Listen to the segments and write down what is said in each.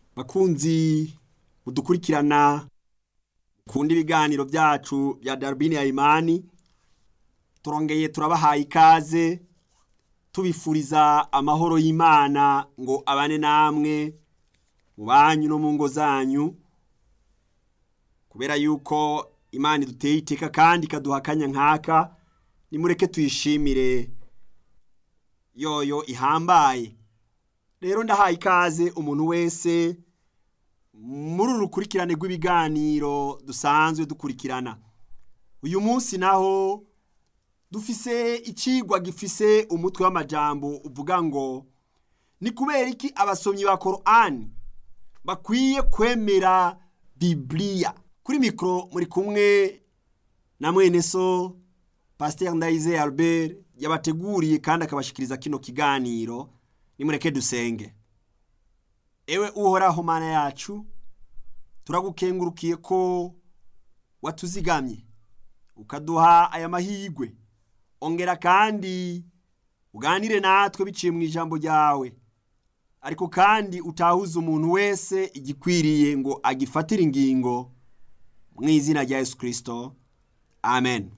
bakunzi mudukurikirana kunda ibiganiro byacu bya darubini ya imani turongeye turabahaye ikaze tubifuriza amahoro y'imana ngo abane namwe mu banyu no mu ngo zanyu kubera yuko imana iduteye iteka kandi ikaduha akanya nk'aka nimureke tuyishimire yoyo ihambaye rero ndahaye ikaze umuntu wese muri uru rukurikirane rw'ibiganiro dusanzwe dukurikirana uyu munsi naho dufise icigwa gifise umutwe w'amajambo uvuga ngo ni kubera iki abasomyi ba korani bakwiye kwemera bibiliya kuri mikoro muri kumwe na mwene so pasiteri ndayize albert yabateguriye kandi akabashikiriza kino kiganiro nimureke dusenge ewe uhoraho mana yacu turagukengurukiye ko watuzigamye ukaduha aya mahirwe ongera kandi uganire natwe biciye mu ijambo ryawe ariko kandi utahuze umuntu wese igikwiriye ngo agifatire ingingo mu izina rya yesu kirisito amen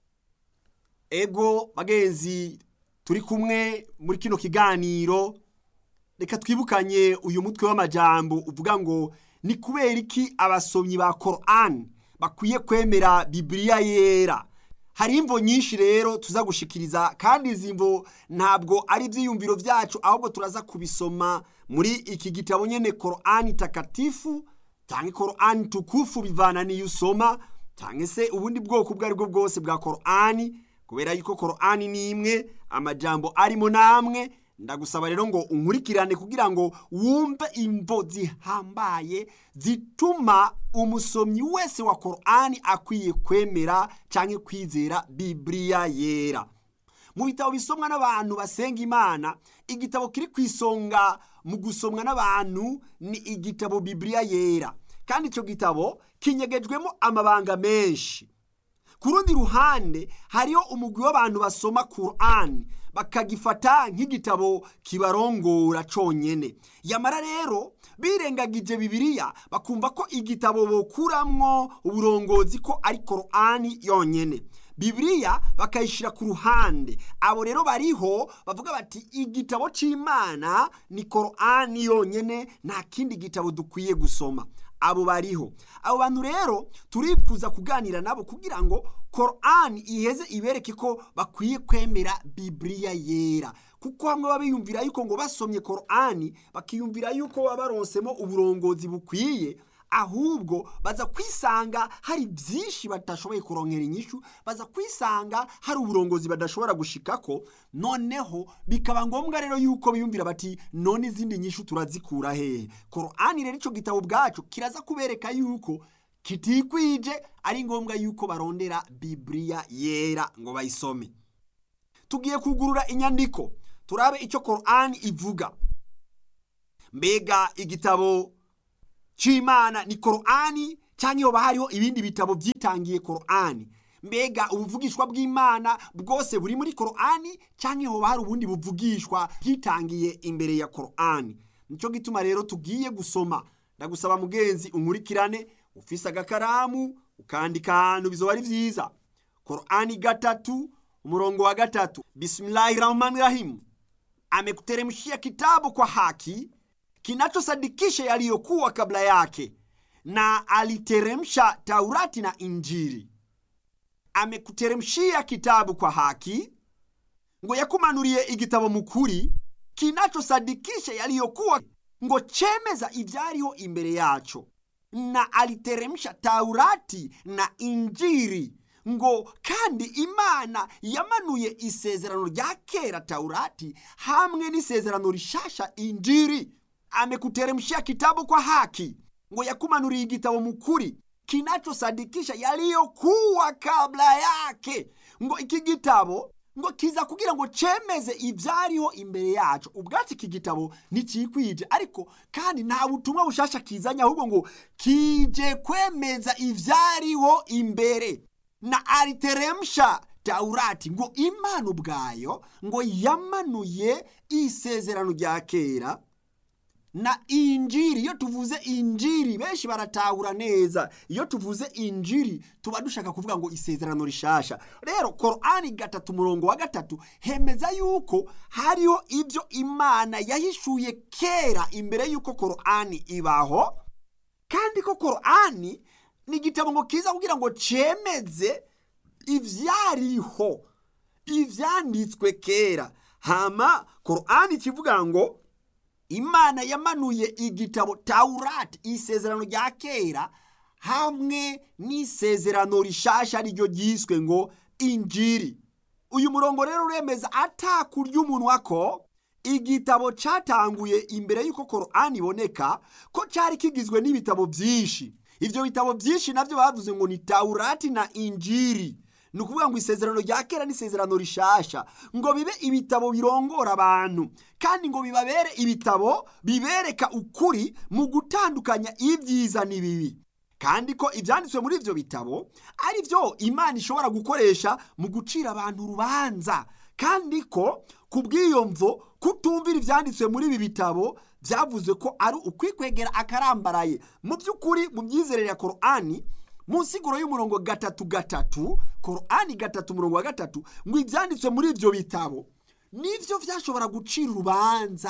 ego bagenzi turi kumwe muri kino kiganiro reka twibukanye uyu mutwe w'amajambo uvuga ngo ni kubera iki abasomyi ba korani bakwiye kwemera bibiliya yera hari imvo nyinshi rero tuza gushikiriza kandi izi mvo ntabwo ari ibyiyumviro byacu ahubwo turaza kubisoma muri iki gitabo nyine korani takatifu cyangwa korani tukufu bivana n'iyo usoma cyangwa se ubundi bwoko ubwo ari bwo bwose bwa korani kubera yuko korani ni imwe amajambo arimo namwe ndagusaba rero ngo unkurikirane kugira ngo wumve imvo zihambaye zituma umusomyi wese wa korani akwiye kwemera cyangwa kwizera bibiliya yera mu bitabo bisomwa n'abantu basenga imana igitabo kiri ku isonga mu gusomwa n'abantu ni igitabo bibiliya yera kandi icyo gitabo kinyegejwemo amabanga menshi ku rundi ruhande hariho umugwi w'abantu basoma korani bakagifata nk'igitabo kibarongora cyonyine yamara rero birengagije bibiliya bakumva ko igitabo bokuramwo uburongozi ko ari korani yonyine bibiliya bakayishyira ku ruhande abo rero bariho bavuga bati igitabo cy'imana ni korani yonyine nta kindi gitabo dukwiye gusoma abo bariho abo bantu rero turifuza kuganira nabo kugira ngo korani iheze ibereke ko bakwiye kwemera bibiliya yera kuko hamwe baba biyumvira yuko ngo basomye korani bakiyumvira yuko baba baronsemo uburongozi bukwiye ahubwo baza kwisanga hari byinshi batashoboye kurongera inyishu baza kwisanga hari uburongozi badashobora gushikako noneho bikaba ngombwa rero yuko biyumvira bati none izindi nyishu turazikura hehe korani rero icyo gitabo bwacu kiraza kubereka yuko kitikwije ari ngombwa yuko barondera bibiliya yera ngo bayisome tugiye kugurura inyandiko turabe icyo korani ivuga mbega igitabo cy'imana ni korani cyangwa iyo hariho ibindi bitabo byitangiye korani mbega ubuvugishwa bw'imana bwose buri muri korani cyangwa iyo hari ubundi buvugishwa bwitangiye imbere ya korani nicyo gituma rero tugiye gusoma ndagusaba mugenzi unkurikirane ufise agakaramu ukandika ahantu bizoba ari byiza korani gatatu umurongo wa gatatu bisimilahi rahmani rahimu amekuteremshia kitabu kwa haki kinachosadikisha yaliyokuwa kabla yake na aliteremsha taurati na injili amekuteremshia kitabu kwa haki ngo yakumanuriye igitabo mukuri kinachosadikisha yaliyokuwa ngo chemeza ivyariho imbere yaco na aliteremsha taurati na injiri ngo kandi imana yamanuye isezerano rya kera taurati hamwe n'isezerano rishasha injiri amekuteremshia kitabu kwa haki ngo yakumanuriye igitabo mukuri kinachosadikisha yaliyokuwa kabla yake ngo iki gitabo ngo kiza kugira ngo cemeze ivyariho imbere yacu ubwacu iki gitabo ntikikwije ariko kandi nta butumwa bushasha kizanye ahubwo ngo kije kwemeza ivyariho imbere na aliteremsha taurati ngo imana ubwayo ngo yamanuye isezerano rya kera na injiri iyo tuvuze injiri benshi baratahura neza iyo tuvuze injiri tuba dushaka kuvuga ngo isezerano rishasha rero korani gatatu umurongo wa gatatu hemeza yuko hariho ibyo imana yahishuye kera imbere y'uko korani ibaho kandi ko korani ni igitabo ngo kiza kugira ngo cemeze ivyariho ivyanditswe kera hama korani kivuga ngo imana yamanuye igitabo taurati isezerano rya kera hamwe n'isezerano rishasha ariryo ryiswe ngo injiri uyu murongo rero uremeza atakurya umunwa ko igitabo cyatanguye imbere y'uko korani iboneka ko cyari kigizwe n'ibitabo byinshi ibyo bitabo byinshi nabyo bavuze ngo ni taurati na injiri ni ukuvuga ngo isezerano rya kera n'isezerano rishasha ngo bibe ibitabo birongora abantu kandi ngo bibabere ibitabo bibereka ukuri mu gutandukanya ibyiza n'ibibi kandi ko ibyanditswe muri ibyo bitabo ari byo imana ishobora gukoresha mu gucira abantu urubanza kandi ko ku bw'iyo mvo kutumvira ibyanditswe muri ibi bitabo byavuze ko ari ukwikwegera akarambaraye mu by'ukuri mu myizerere ya korani mu nsiguro y'umurongo gatatu gatatu korani gatatu umurongo wa gatatu ngo ibyanditswe muri ibyo bitabo nibyo byashobora gucira urubanza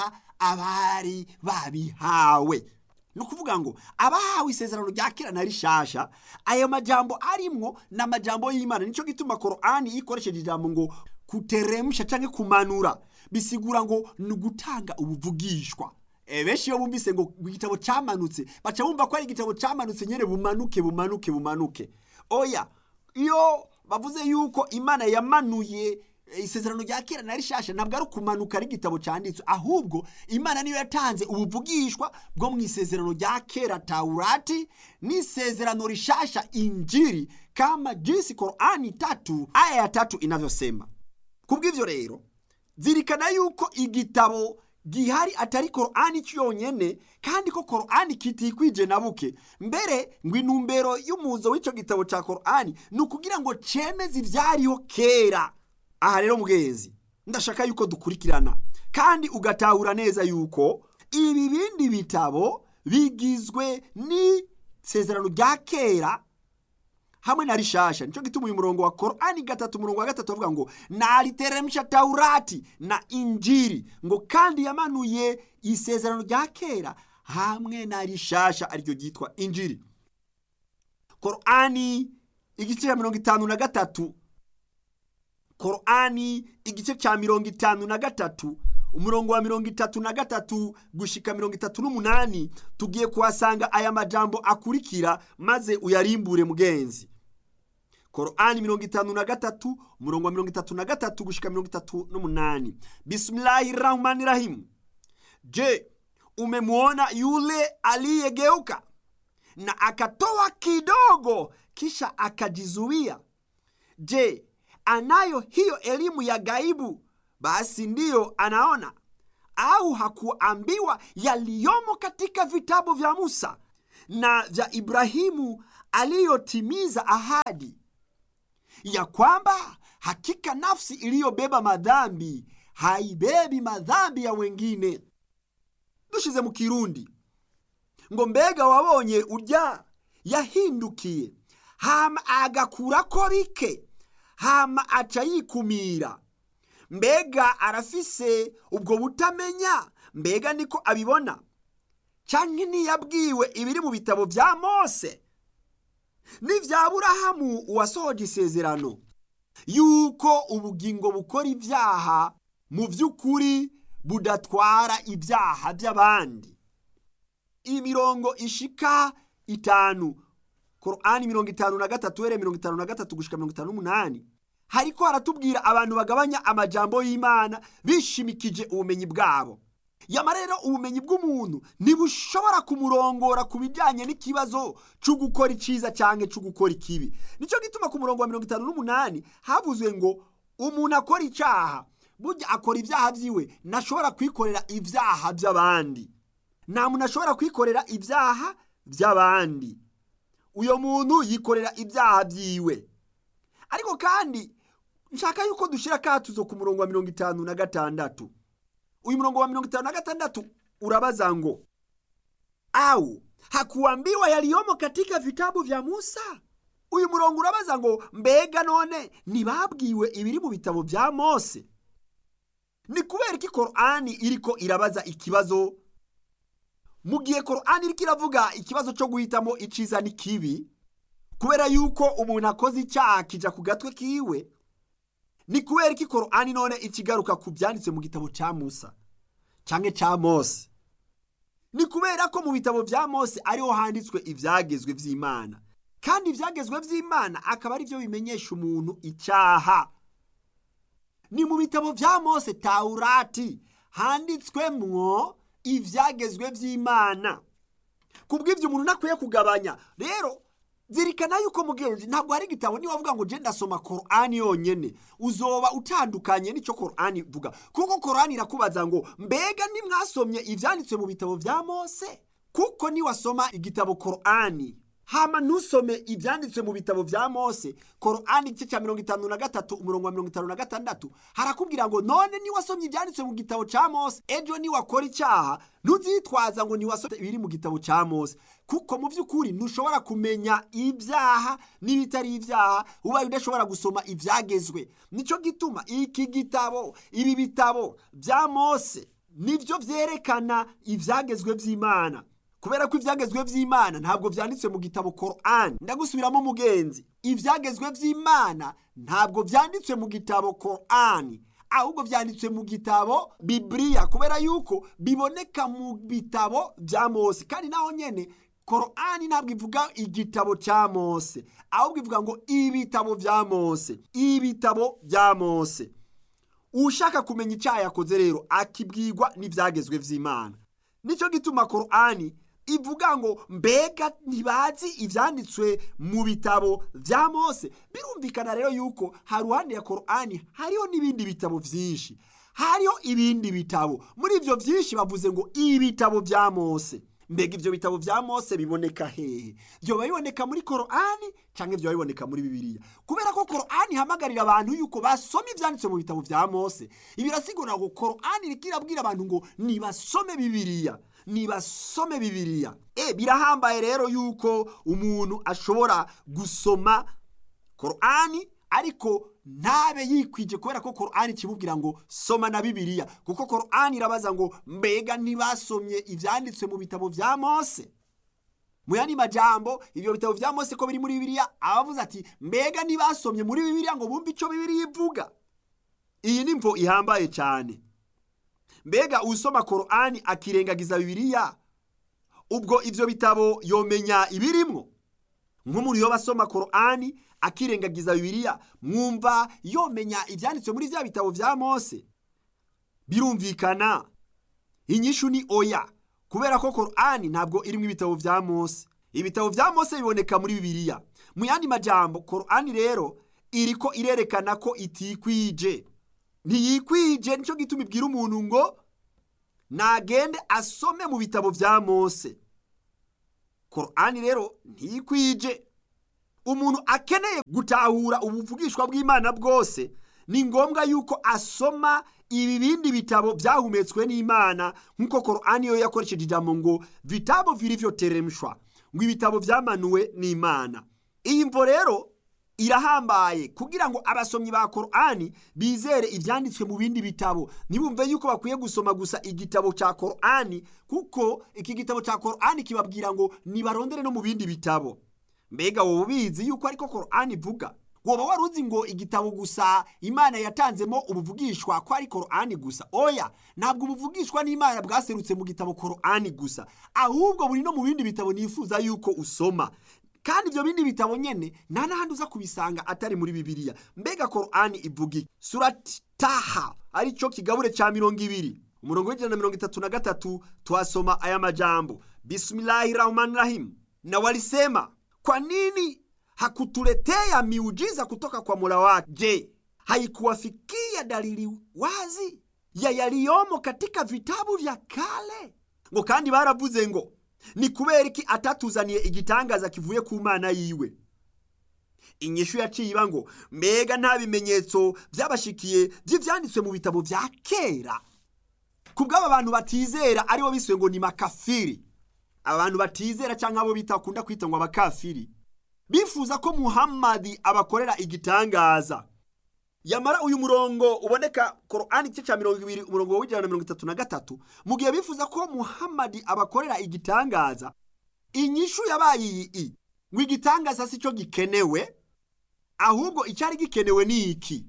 abari babihawe ni ukuvuga ngo abahawe isezerano rya kera na rishasha ayo majambo arimwo ni amajambo y'imana nicyo gituma korani ikoresheje ijambo ngo kuteremsha cyangwa kumanura bisigura ngo ni ugutanga ubuvugishwa benshi iyo bumvise ngo igitabo cyamanutse baca bumva ko ari igitabo cyamanutse nyine bumanuke bumanuke bumanuke oya iyo bavuze yuko imana yamanuye isezerano rya kera na rishasha ntabwo ari ukumanuka ari igitabo cyanditswe ahubwo imana niyo yatanze ubuvugishwa bwo mu isezerano rya kera taurati n'isezerano rishasha injiri kama jinsi korani tatu aya ya tatu inavyosema kubw'ivyo rero zirikana yuko igitabo gihari atari korani cyonyine kandi ko korani kitikwije na buke mbere ngo intumbero y'umuzo w'icyo gitabo cya korani ni ukugira ngo cemeze ibyariho kera aha rero mugenzi ndashaka yuko dukurikirana kandi ugatahura neza yuko ibi bindi bitabo bigizwe n'isezerano rya kera hamwe na rishasha nicyo gituma uyu murongo wa korani gatatu umurongo wa gatatu bavuga ngo nariteremsha taurati na injiri ngo kandi yamanuye isezerano rya kera hamwe na rishasha ariryo ryitwa injiri korani igice cya mirongo itanu na gatatu korani igice cya mirongo itanu na gatatu umurongo wa mirongo itatu na gatatu gushika mirongo itatu n'umunani tugiye kuhasanga aya majambo akurikira maze uyarimbure mugenzi korani mirongo itanu na gatatu umurongo wa mirongo itatu na gatatu gushika mirongo itatu n'umunani bismillahi rahmani rahimu je umemwona yule aliyegeuka na akatoa kidogo kisha akajizuia je anayo hiyo elimu ya gaibu basi ndiyo anaona au hakuambiwa yaliyomo katika vitabu vya musa na vya ibrahimu aliyotimiza ahadi ya kwamba hakika nafsi iliyobeba madhambi haibebi madhambi ya wengine dushize mu kirundi ngo mbega wabonye urya yahindukiye hama agakurako bike hama aca yikumira mbega arafise ubwo butamenya mbega niko abibona canke ntiyabwiwe ibiri mu bitabo vya mose n'ivya burahamu uwasohoje isezerano yuko ubugingo bukora ibyaha mu by'ukuri budatwara ibyaha by'abandi imirongo ishika itanu korani mirongo itanu na gatatu uhereye mirongo itanu na gatatu gushika mirongo itanu n'umunani hariko haratubwira abantu bagabanya amajambo y'imana bishimikije ubumenyi bwabo yama rero ubumenyi bw'umuntu ntibushobora kumurongora ku bijyanye n'ikibazo cyo gukora icyiza cyangwa cyo gukora ikibi nicyo gituma ku murongo wa mirongo itanu n'umunani havuzwe ngo umuntu akora icyaha burya akora ibyaha byiwe ntashobora kwikorera ibyaha by'abandi nta muntu ashobora kwikorera ibyaha by'abandi uyo muntu yikorera ibyaha byiwe ariko kandi nshaka yuko dushyira akatuzo ku murongo wa mirongo itanu na gatandatu uyu murongo wa mirongo itanu na gatandatu urabaza ngo au hakuambiwa yaliyomo katika vitabu vya musa uyu murongo urabaza ngo mbega none ntibabwiwe ibiri mu bitabo bya mose ni kubera ko korani iriko irabaza ikibazo mu gihe korani iriko iravuga ikibazo cyo guhitamo iciza n'ikibi kubera yuko umuntu akoze icyaha kija ku gatwe kiwe ni kubera ko korani none ikigaruka ku byanditse mu gitabo cya musa cyangwa cya mose ni kubera ko mu bitabo bya mose ariho handitswe ibyagezwe by'imana kandi ibyagezwe by'imana akaba ari byo bimenyesha umuntu icyaha ni mu bitabo bya mose tawurati handitswemwo ibyagezwe by'imana ku bw'ibyo umuntu ntakwiye kugabanya rero zirikana yuko mugenzi ntabwo hari igitabo niba avuga ngo genda soma korani yonyine uzoba utandukanye n'icyo korani ivuga kuko korani irakubaza ngo mbega nimwasomye ibyanditswe mu bitabo bya mose kuko niwasoma igitabo korani hama ntusome ibyanditswe mu bitabo bya mose korani igice cya mirongo itanu na gatatu umurongo wa mirongo itanu na gatandatu harakubwira ngo none niwasomye ibyanditswe mu gitabo cya mose ejo niwakora icyaha ntuzitwaza ngo niwasomye ibiri mu gitabo cya mose kuko mu by'ukuri ntushobora kumenya ibyaha n'ibitari ibyaha ubaye udashobora gusoma ibyagezwe nicyo gituma iki gitabo ibi bitabo bya mose nibyo byerekana ibyagezwe by'imana kubera ko ibyagezwe by'imana ntabwo byanditswe mu gitabo korani ndagusubiramo umugenzi ibyagezwe by'imana ntabwo byanditswe mu gitabo korani ahubwo byanditswe mu gitabo bibiriya kubera yuko biboneka mu bitabo bya mose kandi naho nyine korani ntabwo ivuga igitabo cya mose ahubwo ivuga ngo ibitabo bya mose ibitabo bya mose ushaka kumenya icyaha yakoze rero akibwirwa n'ibyagezwe by'imana nicyo gituma korani ivuga ngo mbega ntibazi ibyanditswe mu bitabo bya mose birumvikana rero yuko haruhande ya korani hariho n'ibindi bitabo byinshi hariho ibindi bitabo muri ibyo byinshi bavuze ngo ibitabo bya mose mbega ibyo bitabo bya mose biboneka hehe byoba biboneka muri korani cyangwa byoba biboneka muri bibiliya kubera ko korani ihamagarira abantu yuko basoma ibyanditse mu bitabo bya mose ibi birasigura ngo korani iriko irabwira abantu ngo nibasome bibiliya nibasome bibiliya e birahambaye rero yuko umuntu ashobora gusoma korani ariko ntabe yikwije kubera ko korani kimubwira ngo soma na bibiliya kuko korani irabaza ngo mbega ntibasomye ibyanditswe mu bitabo bya mose mu yandi majambo ibyo bitabo bya mose ko biri muri bibiliya abavuze ati mbega ntibasomye muri bibiliya ngo bumve icyo bibiliya ivuga iyi ni mvo ihambaye cyane mbega usoma korani akirengagiza bibiliya ubwo ibyo bitabo yomenya ibirimwo nk'umuntu yoba asoma korani akirengagiza bibiliya mwumva yomenya ibyanditswe muri bya bitabo bya mose birumvikana inyishu ni oya kubera ko korani ntabwo irimo ibitabo bya mose ibitabo bya mose biboneka muri bibiliya mu yandi majambo korani rero iriko irerekana ko itikwije ntiyikwije nicyo gituma ibwira umuntu ngo nagende asome mu bitabo bya mose korani rero ntiyikwije umuntu akeneye gutahura ubuvugishwa bw'imana bwose ni ngombwa yuko asoma ibi bindi bitabo byahumetswe n'imana nk'uko korani yo yakoresheje ijambo ngo vitabo vilivyoteremshwa ngo ibitabo byamanuwe n'imana iyi mvo rero irahambaye kugira ngo abasomyi ba korani bizere ibyanditswe mu bindi bitabo ntibumve yuko bakwiye gusoma gusa igitabo cya korani kuko iki gitabo cya korani kibabwira ngo nibarondere no mu bindi bitabo mbega wowe ubizi yuko ariko korani ivuga woba wari uzi ngo igitabo gusa imana yatanzemo ubuvugishwa ko ari korani gusa oya ntabwo ubuvugishwa n'imana bwaserutse mu gitabo korani gusa ahubwo buri no mu bindi bitabo nifuza yuko usoma kandi ibyo bindi bitabo nyene nta n'ahandi uza kubisanga atari muri bibiliya mbega korani ivuga iki surati taha aricyo kigabure cya mirongo ibiri umurongo w'ijana na mirongo itatu na gatatu tuhasoma aya majambo bismillahi rahmani rahim na walisema kwa nini hakutuletea miujiza kutoka kwa mola wake je haikuwafikia dalili wazi ya yaliyomo katika vitabu vya kale ngo kandi baravuze ngo ni kubera iki atatuzaniye igitangaza kivuye ku mana yiwe inyishu yaciye iba ngo mbega nta bimenyetso byabashikiye by'ibyanditswe mu bitabo bya kera ku bw'aba bantu batizera aribo biswe ngo ni makafiri abantu batizera cyangwa abo bitakunda kwita ngo abakafiri bifuza ko muhammadi abakorera igitangaza yamara uyu murongo uboneka korani igice cya mirongo ibiri umurongo w'ijana na mirongo itatu na gatatu mu gihe bifuza ko muhammadi abakorera igitangaza inyishu yabaye iyi ngo igitangaza si cyo gikenewe ahubwo icyari gikenewe ni iki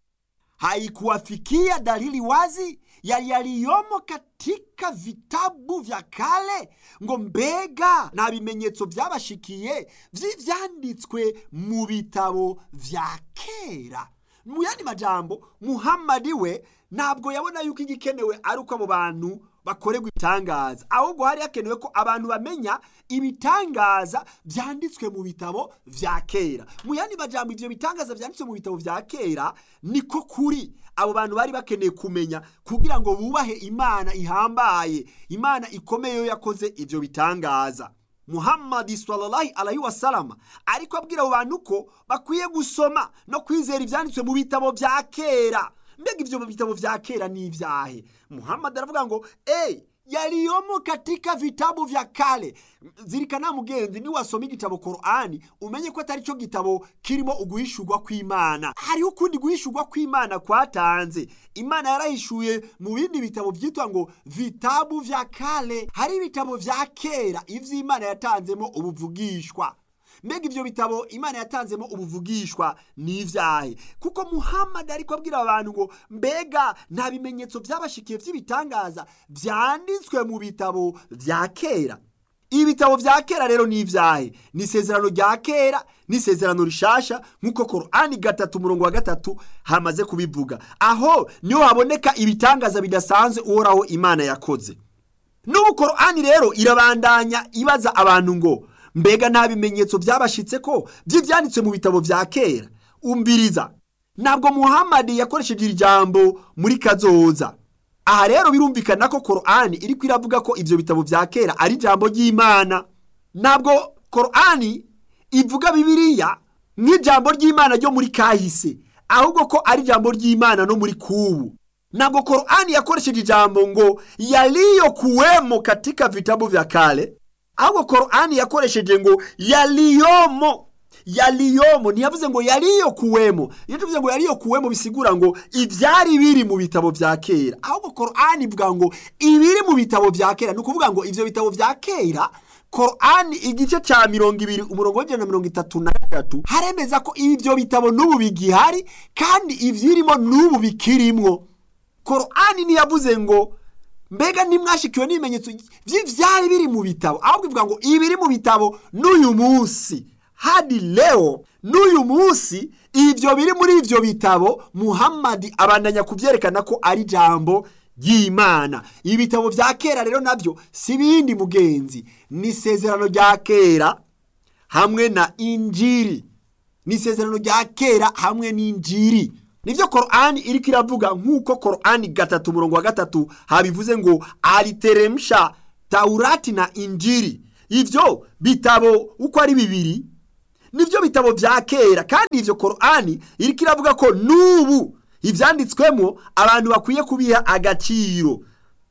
haikuwafikia dalili wazi ya yaliyomo katika vitabu vya kale ngo mbega nta bimenyetso byabashikiye vy'ivyanditswe mu bitabo vya kera mu yandi majambo muhammadi we ntabwo yabona yuko igikenewe ari uko abo bantu bakorerwa ibitangaza ahubwo hari hakenewe ko abantu bamenya ibitangaza byanditswe mu bitabo vya kera mu yandi majambo ivyo bitangaza vyanditswe mu bitabo vya kera niko kuri abo bantu bari bakeneye kumenya kugira ngo bubahe imana ihambaye imana ikomeye yo yakoze ivyo bitangaza muhammadi sallallahu alaihi wasalama ariko abwira abo bantu ko bakwiye gusoma no kwizera ivyanditswe mu bitabo vya kera mbega ivyo bitabo vya kera ni ivyahe muhammad aravuga ngo ey yaliyomo katika vitabu vya kale zirikana mugenzi ni wasoma igitabo korani umenye ko atari cyo gitabo kirimo uguhishurwa kw'imana hariho ukundi guhishurwa kw'imana kwatanze imana yarahishuye mu bindi bitabo byitwa ngo vitabu vya kale hari ibitabo vya kera ivy'imana yatanzemo ubuvugishwa mbega ivyo bitabo imana yatanzemo ubuvugishwa ni ivyahe kuko muhammad ariko abwira abantu ngo mbega nta bimenyetso byabashikiye vy'ibitangaza vyanditswe mu bitabo vya kera ibitabo vya kera rero ni ivyahe ni isezerano rya kera n'isezerano rishasha nk'uko korani gatatu umurongo wa gatatu hamaze kubivuga aho niho haboneka ibitangaza bidasanzwe uhoraho imana yakoze n'ubu korani rero irabandanya ibaza abantu ngo mbega nta bimenyetso byabashitse ko by'ibyanditswe mu bitabo vya kera umbiriza ntabwo muhammadi yakoresheje iri jambo muri kazoza aha rero birumvikana ko korani iri iravuga ko ivyo bitabo vya kera ari ijambo ry'imana ntabwo korani ivuga bibiliya nk'ijambo ry'imana ryo muri kahise ahubwo ko ari ijambo ry'imana no muri kubu ntabwo korani yakoresheje ijambo ngo yaliyokuwemo katika vitabu vya kale ahubwo korani yakoresheje ngo yaliyomo yaliyomo ntiyavuze ngo yaliyokuwemo iyo tuvuze ngo yaliyokuwemo bisigura ngo ibyari biri mu bitabo vya kera ahubwo korani ivuga ngo ibiri mu bitabo vya kera ni ukuvuga ngo ivyo bitabo vya kera korani igice ca mirongo ibiri umurongo w'ijana na mirongo itatu na gatatu haremeza ko ivyo bitabo n'ubu bigihari kandi ivyirimo n'ubu bikirimwo korani ntiyavuze ngo mbega ntimwashikiwe n'ibimenyetso by'ibyari biri mu bitabo ahubwo ivuga ngo ibiri mu bitabo n'uyu munsi hadi leo n'uyu munsi ibyo biri muri ibyo bitabo muhammadi abandanya kubyerekana ko ari ijambo ry'imana ibitabo bya kera rero nabyo si ibindi mugenzi ni isezerano rya kera hamwe na injiri ni isezerano rya kera hamwe n'injiri nibyo korani iriko iravuga nk'uko korani gatatu umurongo wa gatatu habivuze ngo aliteremsha taurati na injiri ivyo bitabo uko ari bibiri nibyo bitabo vya kera kandi ivyo korani iriko iravuga ko n'ubu ivyanditswemo abantu bakwiye kubiha agaciro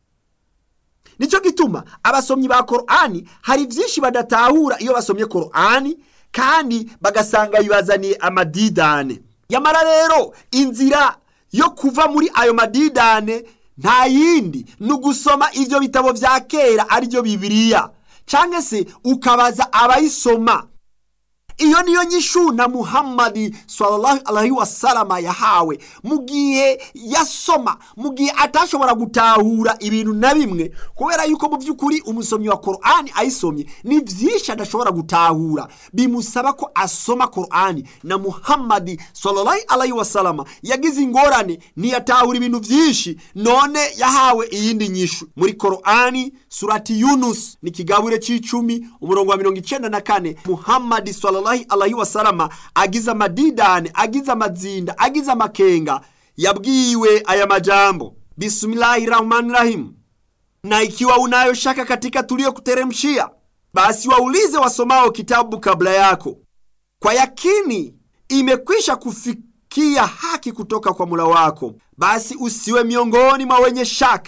nicyo gituma abasomyi ba korani hari byinshi badatahura iyo basomye korani kandi bagasanga bibazaniye amadidane yamara rero inzira yo kuva muri ayo madidane nta yindi ni ugusoma ibyo bitabo vya kera aribyo bibiliya cyangwa se ukabaza abayisoma iyo niyo nyishu na muhammadi sallallahu alaihi wasalama yahawe mu gihe yasoma mu gihe atashobora gutahura ibintu na bimwe kubera yuko mu by'ukuri umusomyi wa korani ayisomye ni byinshi adashobora gutahura bimusaba ko asoma korani na muhammadi sallallahu alaihi wasalama yagize ingorane ntiyatahura ibintu byinshi none yahawe iyindi nyishu muri korani surati yunus ni ikigabure cy'icumi umurongo wa mirongo icyenda na kane muhammadi sallallahu alaihi wasalama agize amadidane agize amazinda agize amakenga yabwiwe aya majambo bismillahi rahmani rahim na ikiwa unayo shaka katika tuliyokuteremshia basi waulize wasomao kitabu kabla yako kwa yakini imekwisha kufikia haki kutoka kwa mula wako basi usiwe miongoni mwa wenye shaka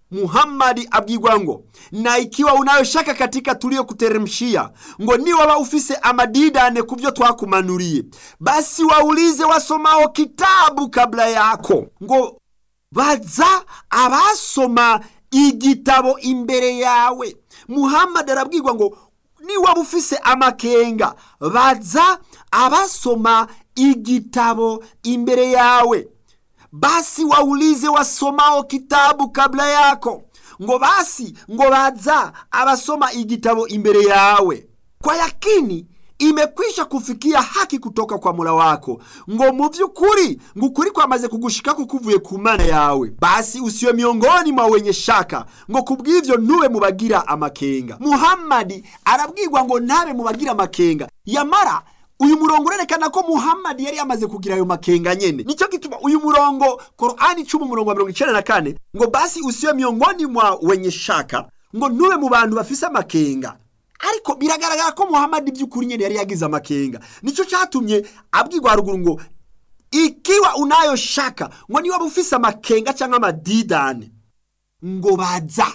muhammadi abwirwa ngo na ikiwa unayo shaka katika tuliyokuteremshia ngo niwaba ufise amadidane ku byo twakumanuriye basi waulize wasomao kitabu kabla yako ngo baza abasoma igitabo imbere yawe muhammadi arabwirwa ngo niwaba ufise amakenga baza abasoma igitabo imbere yawe basi waulize wasomao kitabu kabla yako ngo basi ngo baza abasoma igitabo imbere yawe kwa yakini imekwisha kufikia haki kutoka kwa mula wako ngo mu by'ukuri ngo ukuri kwamaze kugushika kuvuye ku mana yawe basi usiwe miongoni mwa wenye shaka ngo kubw'ivyo ntube mu bagira amakenga muhammadi arabwirwa ngo ntabe mu bagira amakenga yamara uyu murongo urerekana ko muhammadi yari yamaze kugira ayo makenga nyene nicyo gituma uyu murongo korani cumi umurongo wa mirongo icenda na kane ngo basi usiwe miongoni mwa wenye shaka ngo ntube mu bantu bafise amakenga ariko biragaragara ko muhammadi by'ukuri nyene yari yagize amakenga nicyo catumye abwirwa haruguru ngo ikiwa unayo shaka ngo niba ufise amakenga cyangwa amadidane ngo baza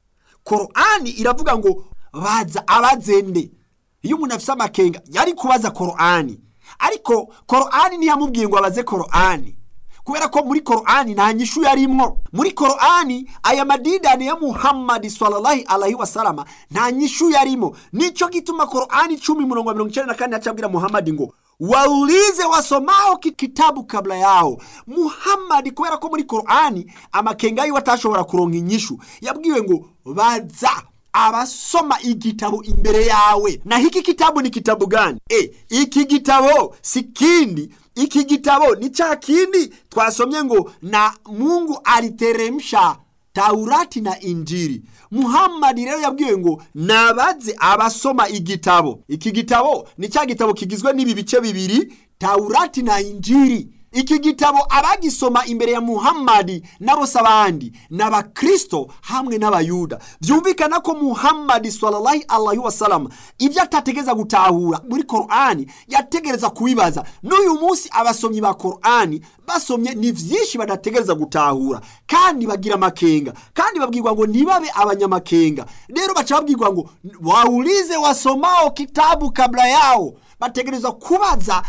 korani iravuga ngo baza abazende iyo umuntu afise amakenga yari kubaza korani ariko korani ntiyamubwiye ngo abaze korani kubera ko muri korani nta nyishu yarimwo muri korani aya madidane ya muhammadi sallallahu alaihi wasalama nta nyishu yarimo nico gituma korani cumi murongo wa mirongo icenda na kane yacabwira muhammadi ngo waulize wasomao kitabu kabla yao muhammadi kubera ko muri korani amakenga yiwe atashobora kuronka inyishu yabwiwe ngo baza abasoma igitabo imbere yawe na hiki kitabu ni kitabu gani e, iki gitabo si kindi iki gitabo ni cha kindi twasomye ngo na mungu aliteremsha taurati na injiri muhammadi rero yabwiwe ngo nabaze abasoma igitabo iki gitabo ni cya gitabo kigizwe n'ibi bice bibiri taurati na injiri iki gitabo abagisoma imbere ya muhammadi n'abose abandi ni abakristo hamwe n'abayuda byumvikana ko muhammadi sallallahu alaihi wasallam ibyo atategereza gutahura muri korani yategereza kubibaza n'uyu munsi abasomyi ba korani basomye ni byinshi badategereza gutahura kandi bagira amakenga kandi babwirwa ngo ntibabe abanyamakenga rero baca babwirwa ngo waulize wasomao kitabu kabla yao bategereza kubaza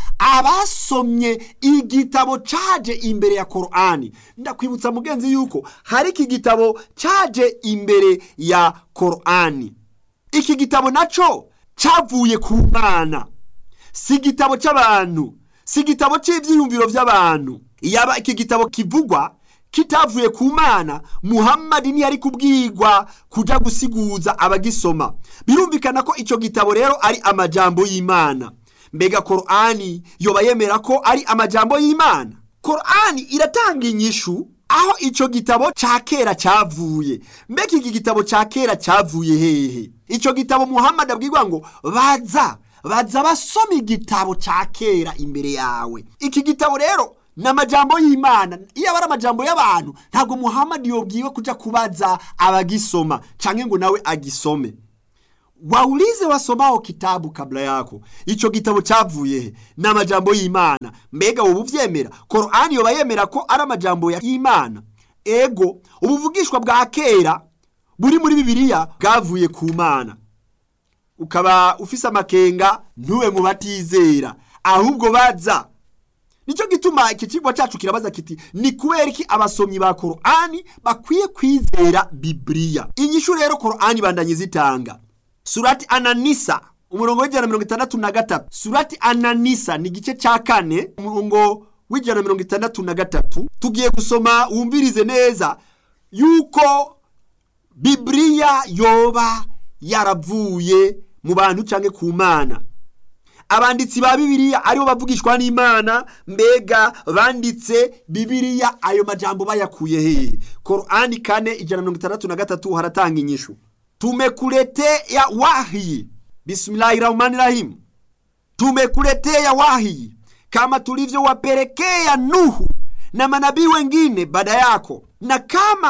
abasomye igitabo caje imbere ya korani ndakwibutsa mugenzi yuko hari iki gitabo caje imbere ya korani iki gitabo naco cavuye ku mana si igitabo c'abantu si igitabo c'ivyiyumviro vy'abantu yaba iki gitabo kivugwa kitavuye ku mana muhammadi ntiyari kubwirwa kuja gusiguza abagisoma birumvikana ko ico gitabo rero ari amajambo y'imana mbega korani yoba yemera ko ari amajambo y'imana korani iratanga inyishu aho ico gitabo ca kera cavuye mbega iki gitabo ca kera cavuye hehe ico gitabo muhammadi abwirwa ngo baza baza basoma igitabo ca kera imbere yawe iki gitabo rero ni amajambo y'imana iyo aba ari amajambo y'abantu ntabwo muhammadi yobwiwe kuja kubaza abagisoma canke ngo nawe agisome waulize wasomao kitabu kabla yako ico gitabo cavuye he ni amajambo y'imana mbega wowe uvyemera korani yoba yemera ko ari amajambo y'imana ego ubuvugishwa bwa kera buri muri bibiliya bwavuye ku mana ukaba ufise amakenga ntube mu batizera ahubwo baza nicyo gituma iki kigo cyacu kirabaza kiti ni kubera iki abasomyi ba korani bakwiye kwizera bibiliya inyishu rero korani bandanye zitanga surati ananisa umurongo w'ijana na mirongo itandatu na gatatu surati ananisa ni igice cya kane umurongo w'ijana na mirongo itandatu na gatatu tugiye gusoma wumvirize neza yuko bibiliya yoba yaravuye mu bantu cyangwa ku mana abanditsi ba bibiliya aribo bavugishwa n'imana mbega banditse bibiliya ayo majambo bayakuye hehe korani kane ijana na mirongo itandatu na gatatu haratanga inyishu tumekuletea wahi bismillahi rahmani rahim tumekuletea wahi kama tulivyowapelekea nuhu na manabii wengine baada yako na kama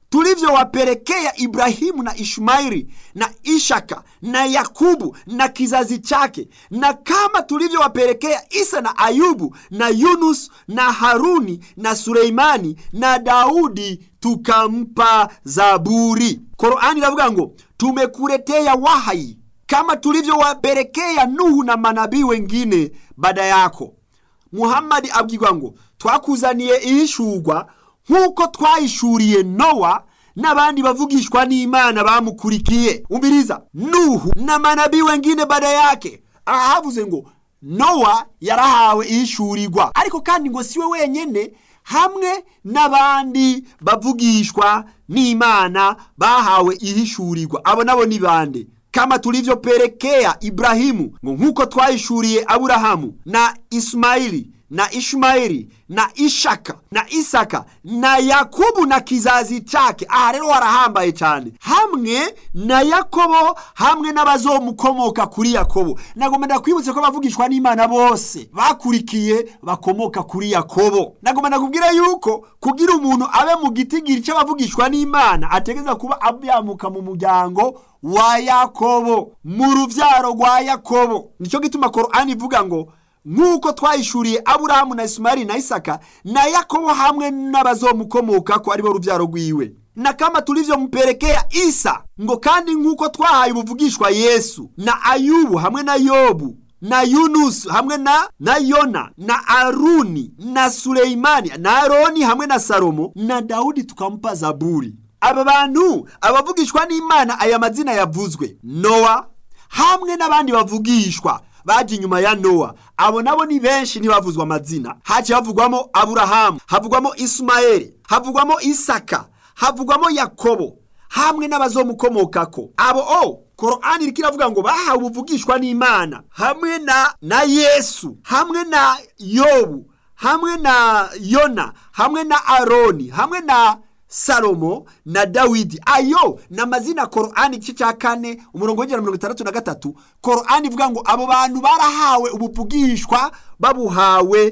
tulivyowapelekea Ibrahimu na Ishmaeli na Ishaka na Yakubu na kizazi chake, na kama tulivyowapelekea Isa na Ayubu na Yunus na Haruni na Suleimani na Daudi tukampa Zaburi. Korani iravuga ngo tumekuletea wahai kama tulivyowapelekea Nuhu na manabii wengine baada yako. Muhammadi abwirwa ngo twakuzaniye ihishurwa nk'uko twahishuriye Nowa n'abandi bavugishwa n'Imana bamukurikiye. Umviriza, Nuhu na manabii wengine baada yake. Aha havuze ngo Nowa yarahawe ihishurirwa, ariko kandi ngo siwe wenyene hamwe n'abandi bavugishwa n'Imana bahawe ihishurirwa. Abo nabo ni bande? kama tulivyopelekea Ibrahimu ngo nk'uko twahishuriye Aburahamu na Ismaili na Ishmaeli na Ishaka na Isaka na Yakubu na kizazi chake. Aha rero harahambaye cyane, hamwe na Yakobo hamwe n'abazomukomoka kuri Yakobo. Nagomba ndakwibutse ko bavugishwa n'Imana bose bakurikiye bakomoka kuri Yakobo. Nagomba ndakubwira yuko kugira umuntu abe mu gitigiri cy'abavugishwa n'Imana ategeza kuba abyamuka mu muryango wa Yakobo, mu ruvyaro rwa Yakobo. Nicyo gituma Korani ivuga ngo nk'uko twahishuriye aburahamu na isumari na isaka na yakobo hamwe n'abazomukomoka ko aribo rubyaro rwiwe na kama tulivyompelekea isa ngo kandi nk'uko twahaye ubuvugishwa yesu na ayubu hamwe na yobu na yunusu hamwe na na yona na aruni na suleimani na aroni hamwe na salomo na dawudi tukamupa zaburi aba bantu abavugishwa n'imana aya mazina yavuzwe nowa hamwe n'abandi bavugishwa baje inyuma ya nowa abo nabo ni benshi ntibavuzwa amazina haciye havugwamo aburahamu havugwamo isumayeli havugwamo isaka havugwamo yakobo hamwe n'abazomukomokako abo o korani iriko iravuga ngo bahawe ubuvugishwa n'imana hamwe na na yesu hamwe na yobu hamwe na yona hamwe na aroni hamwe na salomo na dawidi ayo ni amazina korani igice cya kane umurongo w'ijana mirongo itandatu na gatatu korani ivuga ngo abo bantu barahawe ubuvugishwa babuhawe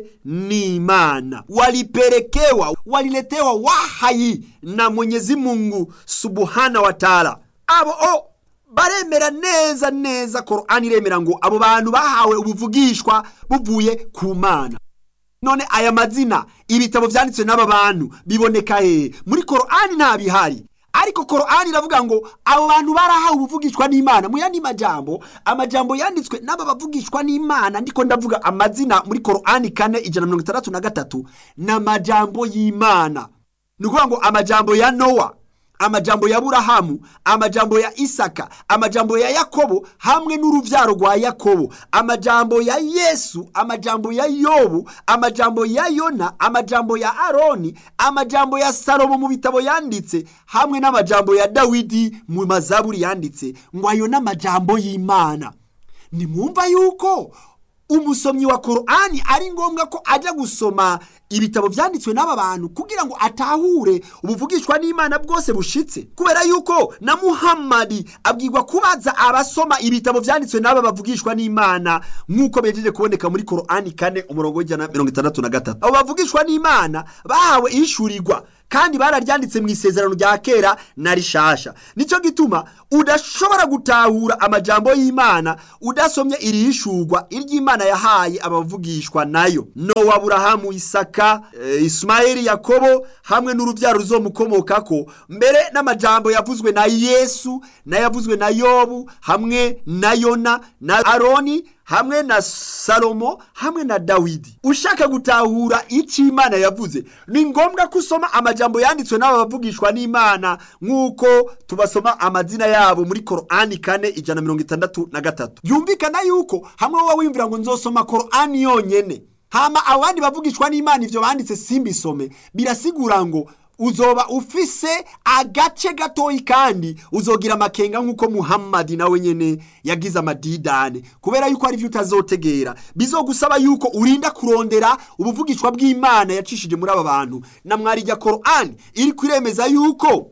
n'imana walipelekewa waliletewa wahayi na mwenyezi mungu subuhana wa taala abo o baremera neza neza korani iremera ngo abo bantu bahawe ubuvugishwa buvuye ku mana none aya mazina ibitabo byanditswe n'aba bantu biboneka hehe muri korani nta bihari ariko korani iravuga ngo abo bantu barahawe ubuvugishwa n'imana mu yandi majambo amajambo yanditswe n'aba bavugishwa n'imana ndiko ndavuga amazina muri korani kane ijana mirongo itandatu na gatatu ni amajambo y'imana ni ukuvuga ngo amajambo ya nowa amajambo ya burahamu amajambo ya isaka amajambo ya yakobo hamwe n'uruvyaro rwa yakobo amajambo ya yesu amajambo ya yobu amajambo ya yona amajambo ya aroni amajambo ya salomo mu bitabo yanditse hamwe n'amajambo ya dawidi mu mazaburi yanditse ngo ayo n'amajambo y'imana nimwumva yuko umusomyi wa korani ari ngombwa ko ajya gusoma ibitabo byanditswe n'aba bantu kugira ngo atahure ubuvugishwa n'imana bwose bushitse kubera yuko na muhammadi abwirwa kubaza abasoma ibitabo byanditswe n'aba bavugishwa n'imana nk'uko bejeje kuboneka muri korani kane umurongo w'ijana mirongo itandatu na gatatu abo bavugishwa n'imana bahawe ishurirwa kandi bararyanditse mu isezerano rya kera na rishasha nicyo gituma udashobora gutahura amajambo y'imana udasomye iri hishurwa iry'imana yahaye abavugishwa nayo nowa burahamu isaka e, ismaeli yakobo hamwe n'urubyaro ruzomukomokako mbere n'amajambo yavuzwe na yesu n'ayavuzwe na yobu hamwe na yona na aroni hamwe na salomo hamwe na dawidi ushaka gutahura icyo imana yavuze ni ngombwa ko usoma amajambo yanditswe n'aba bavugishwa n'imana nk'uko tubasoma amazina yabo muri korani kane ijana mirongo itandatu na gatatu byumvikana yuko hamwe wowe wiyumvira ngo nzosoma korani yonyene hama abandi bavugishwa n'imana ivyo banditse simbisome birasigura ngo uzoba ufise agace gatoyi kandi uzogira amakenga nk'uko muhammadi nawe nyene yagize amadidane kubera yuko ari byo utazotegera bizogusaba yuko urinda kurondera ubuvugishwa bw'imana yacishije muri aba bantu na mwarijya korani iri kwiremeza yuko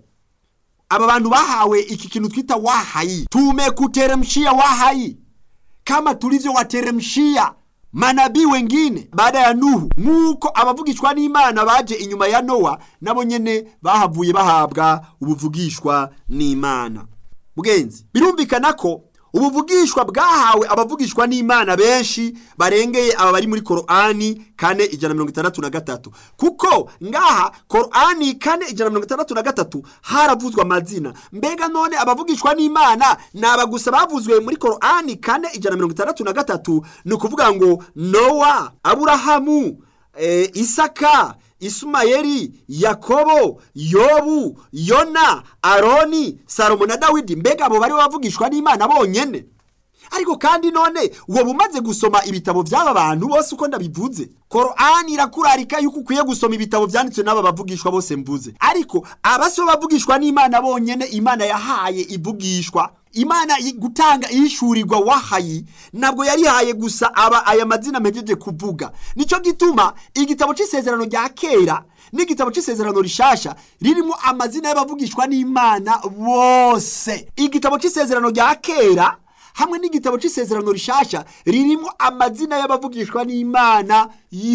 aba bantu bahawe iki kintu twita wahayi tumekuteremshia wahayi kama tulivyo wateremshia manabii wengine baada ya nuhu nk'uko abavugishwa n'imana baje inyuma ya nowa nabo nyene bahavuye bahabwa ubuvugishwa n'imana bwenzi birumvikana ko ubuvugishwa bwahawe abavugishwa n'imana benshi barengeye aba bari muri korani kane ijana mirongo itandatu na gatatu kuko ngaha korani kane ijana mirongo itandatu na gatatu haravuzwe amazina mbega none abavugishwa n'imana ni aba gusa bavuzwe muri korani kane ijana mirongo itandatu na gatatu ni ukuvuga ngo nowa aburahamu e, isaka isumayeli yakobo yobu yona aroni salomo na dawidi mbega abo bari bavugishwa n'imana bonyene ariko kandi none uwo bumaze gusoma ibitabo by'aba bantu bose uko ndabivuze korani irakurarika yuko ukwiye gusoma ibitabo byanditswe n'aba bavugishwa bose mvuze ariko abasibo bavugishwa n'imana bonyene imana yahaye ivugishwa imana gutanga ihishurirwa wahayi ntabwo yarihaye gusa aba aya mazina mpejeje kuvuga nicyo gituma igitabo cy'isezerano rya kera n'igitabo cy'isezerano rishasha ririmo amazina y'abavugishwa n'imana bose igitabo cy'isezerano rya kera hamwe n'igitabo cy'isezerano rishasha ririmo amazina y'abavugishwa n'imana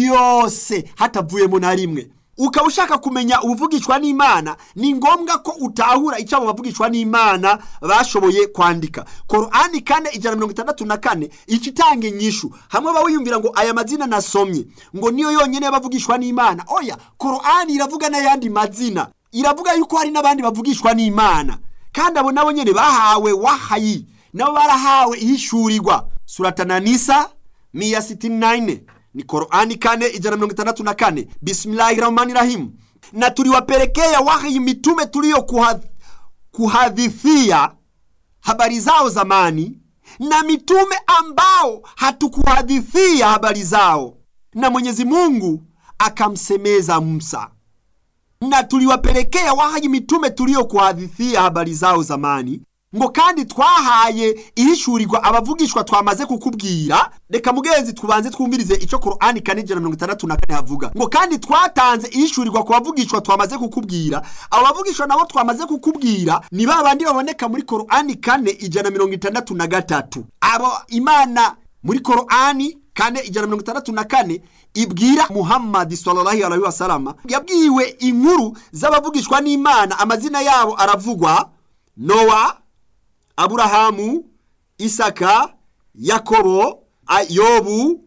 yose hatavuyemo na rimwe ukaba ushaka kumenya ubuvugishwa n'imana ni ngombwa ko utahura icyo abo bavugishwa n'imana bashoboye kwandika korani kane ijana mirongo itandatu na kane ikitanga inyishu hamwe bawiyumvira ngo aya mazina nasomye ngo niyo yonyine y'abavugishwa n'imana oya korani iravuga n'ayandi mazina iravuga yuko hari n'abandi bavugishwa n'imana kandi abo nabo nyine bahawe wahayi nabo barahawe ihishurirwa suratananisa miya sitini nayine ni korani kane ijana mirongo itandatu na kane bismillahi rahmani rahimu na tuliwapelekea wahi mitume tuliyo kuhadh, kuhadithia habari zao zamani na mitume ambao hatukuhadithia habari zao na mwenyezi mungu akamsemeza musa na tuliwapelekea wahayi mitume tuliyo kuhadithia habari zao zamani ngo kandi twahaye ihishurirwa abavugishwa twamaze kukubwira reka mugenzi tubanze twumvirize icyo korani kane ijana mirongo itandatu na kane havuga ngo kandi twatanze ihishurirwa ku bavugishwa twamaze kukubwira abo bavugishwa nabo twamaze kukubwira ni ba bandi baboneka muri korani kane ijana mirongo itandatu na gatatu abo imana muri korani kane ijana mirongo itandatu na kane ibwira muhammadi sallallahu alaihi wasalama yabwiwe inkuru z'abavugishwa n'imana amazina yabo aravugwa nowa aburahamu isaka yakobo yobu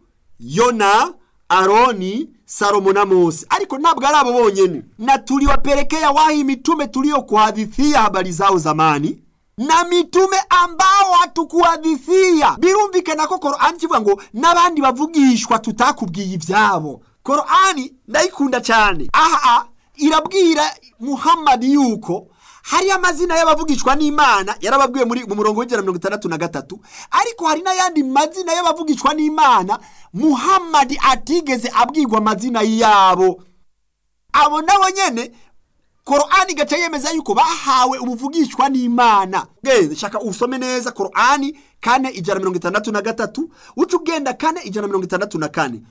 yona aroni salomo na mose ariko ntabwo ari abo bonyene na tuliwapelekea wahi mitume tuliyokuhadithia habari zao zamani na mitume ambao hatukuhadithia birumvikana ko korani kivuga ngo n'abandi bavugishwa tutakubwiye ibyabo korani ndayikunda cyane aha irabwira muhammadi yuko hari amazina y'abavugishwa n'imana yarababwiwe muri mu murongo w'ijana mirongo itandatu na gatatu ariko hari n'ayandi mazina y'abavugishwa n'imana muhammadi atigeze abwirwa amazina yabo abo nabo nyene korani igaca yemeza yuko bahawe ubuvugishwa n'imana genze shaka usome neza korani kane ijana mirongo itandatu na gatatu uca ugenda kane ijana mirongo itandatu na kane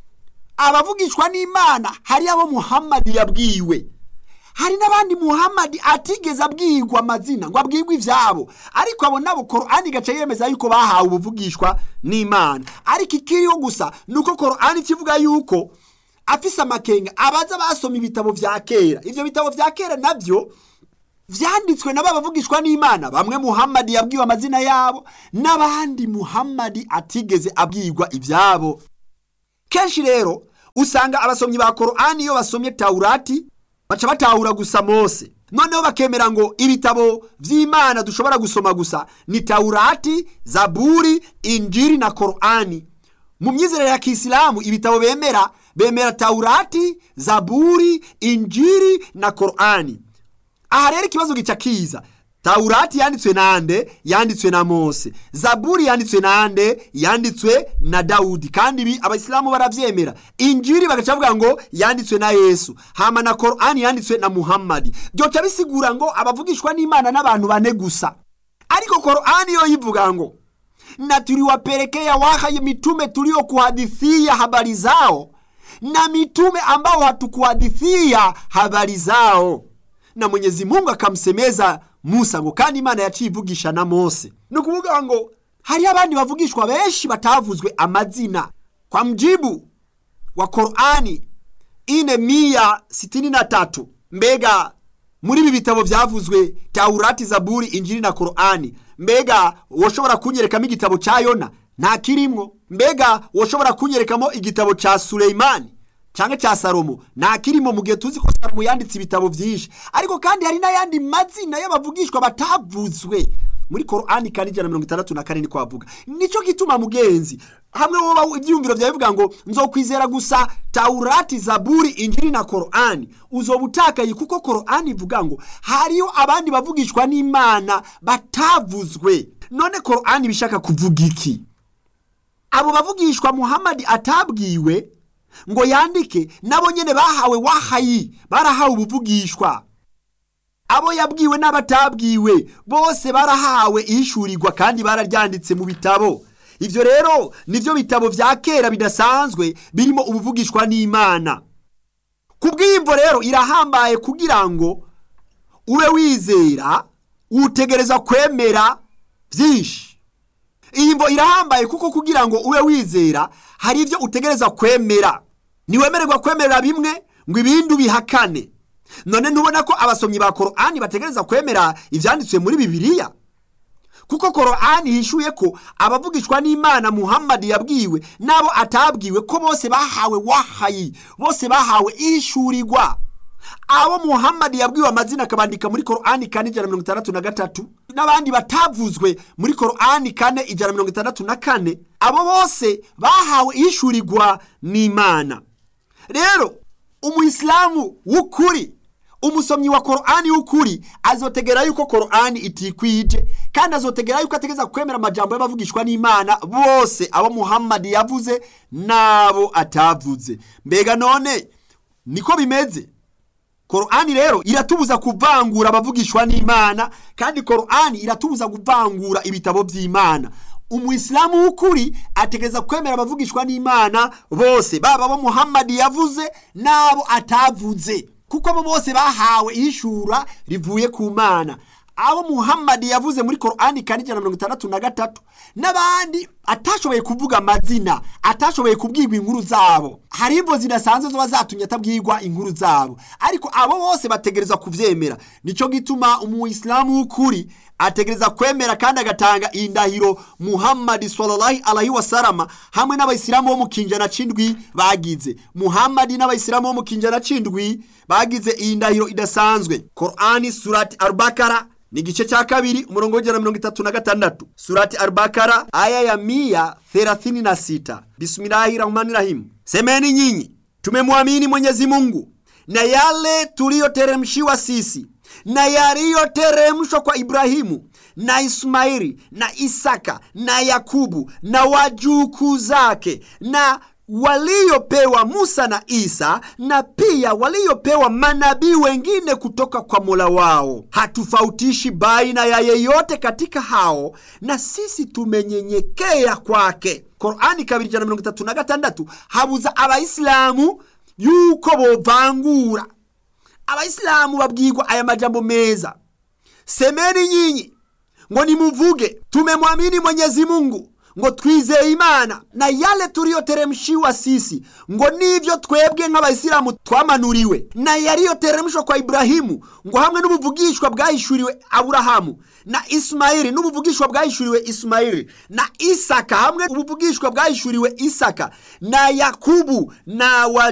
abavugishwa n'imana hari abo muhammadi yabwiwe hari n'abandi muhammadi atigeze abwirwa amazina ngo abwirwe ibyabo ariko abo nabo korani igaca yemeza yuko bahawe ubuvugishwa n'imana ariko ikiriho gusa ni uko korani ikivuga yuko afise amakenga abaza basoma ibitabo vya kera ivyo bitabo vya kera navyo vyanditswe nabo bavugishwa n'imana bamwe muhammadi yabwiwe amazina yabo n'abandi muhammadi atigeze abwirwa ivyabo kenshi rero usanga abasomyi ba korani iyo basomye taurati baca batahura gusa mose noneho bakemera ngo ibitabo vy'imana dushobora gusoma gusa ni taurati zaburi injiri na korani mu myizerere ya kisilamu ibitabo bemera bemera taurati zaburi injiri na korani aha rero ikibazo gica kiza taurati yanditswe nande yanditswe na mose zaburi yanditswe nande yanditswe na dawudi kandi ibi abayisilamu baravyemera injiri bagaca bavuga ngo yanditswe na yesu hama na korani yanditswe na muhammadi byoca bisigura ngo abavugishwa n'imana n'abantu bane gusa ariko korani yo yivuga ngo na tuliwapelekea wahaye mitume tuliokuhadithia habari zao na mitume ambao hatukuhadithia habari zao na mwenyezi mungu akamsemeza musa ngo kandi imana yaciye ivugisha na mose ni ukuvuga ngo hariho abandi bavugishwa benshi batavuzwe amazina kwa mjibu wa Qur'ani ine mia sitini na tatu mbega muri ibi bitabo byavuzwe Taurati Zaburi Injili na Qur'ani mbega woshobora kunyerekamo igitabo cya Yona nta kirimwo mbega woshobora kunyerekamo igitabo cya Suleimani cyangwa cya Salomo nta kirimo mu gihe tuzi ko Salomo yanditse ibitabo byinshi ariko kandi hari n'ayandi mazina y'abavugishwa batavuzwe muri Qur'ani kandi ijana na mirongo itandatu na kane niko bavuga nicyo gituma mugenzi hamwe woba ibyiyumviro byawe bivuga ngo nzokwizera gusa Taurati Zaburi Injili na Qur'ani uzoba utakaye kuko Qur'ani ivuga ngo hariyo abandi bavugishwa n'Imana batavuzwe none Qur'ani bishaka kuvuga iki abo bavugishwa Muhammad atabwiwe ngo yandike nabo nyene bahawe wahayi barahawe ubuvugishwa abo yabwiwe n'abatabwiwe bose barahawe ishurirwa kandi bararyanditse mu bitabo ibyo rero nibyo bitabo vya kera bidasanzwe birimo ubuvugishwa n'imana ku bw'imvo rero irahambaye kugira ngo ube wizera utegereza kwemera byinshi iyi mvo irahambaye kuko kugira ngo ube wizera hari ibyo utegereza kwemera ntiwemererwa kwemerera bimwe ngo ibindi ubihakane none ntubona ko abasomyi ba korani bategereza kwemera ibyanditswe muri bibiliya kuko korani hishuye ko abavugishwa n'imana muhammad yabwiwe n'abo atabwiwe ko bose bahawe wahayi bose bahawe ishurirwa abo muhammad yabwiwe amazina akabandika muri korani kane ijana na mirongo itandatu na gatatu n'abandi batavuzwe muri korani kane ijana na mirongo itandatu na kane abo bose bahawe ishurirwa n'imana rero umuyisilamu w'ukuri umusomyi wa korani w'ukuri azotegera yuko korani itikwije kandi azotegera yuko ategeza kwemera amajambo y'abavugishwa n'imana bose abo muhammad yavuze n'abo atavuze mbega none niko bimeze korani rero iratubuza kuvangura abavugishwa n'imana kandi korani iratubuza kuvangura ibitabo by'imana umuyisilamu w'ukuri ategereza kwemera abavugishwa n'imana bose baba abo muhammad yavuze n'abo atavuze kuko abo bose bahawe ishura rivuye ku mana abo muhammad yavuze muri korani kane ijana na mirongo itandatu na gatatu n'abandi atashoboye kuvuga amazina atashoboye kubwirwa inkuru zabo hari imvo zidasanzwe ziba zatumye atabwirwa inkuru zabo ariko abo bose bategereza kubyemera nicyo gituma umuyisilamu w'ukuri ategereza kwemera kandi agatanga iyi ndahiro muhammad sallallahu alaihi wasalama hamwe n'abayisilamu bo mu kinjana c'indwi bagize muhammad n'abayisilamu bo mu kinjana c'indwi bagize iyi ndahiro idasanzwe korani surati albakara ni igice cya kabiri umurongo w'ijana na mirongo itatu na gatandatu surati albakara aya ya mia thelathini na sita bismillahi rahmani rahimu semeni nyinyi tumemwamini mwenyezi mungu na yale tuliyoteremshiwa sisi na yaliyoteremshwa kwa Ibrahimu na Ismaili na Isaka na Yakubu na wajukuu zake na waliopewa Musa na Isa na pia waliopewa manabii wengine kutoka kwa Mola wao. Hatufautishi baina ya yeyote katika hao, na sisi tumenyenyekea kwake. Korani kabiri ijana na mirongo itatu na gatandatu habuza abayisilamu yuko bovangura abayisilamu babwirwa aya majambo meza semeni nyinyi ngo nimuvuge tumemwamini mwenyezi mungu ngo twizeye imana na yale tuliyoteremshiwa sisi ngo nivyo twebwe nk'abayisilamu twamanuriwe na yaliyoteremshwa kwa iburahimu ngo hamwe n'ubuvugishwa bwahishuriwe aburahamu na isimayili n'ubuvugishwa bwahishuriwe isimayili na isaka hamwe ubuvugishwa bwahishuriwe isaka na yakubu na wa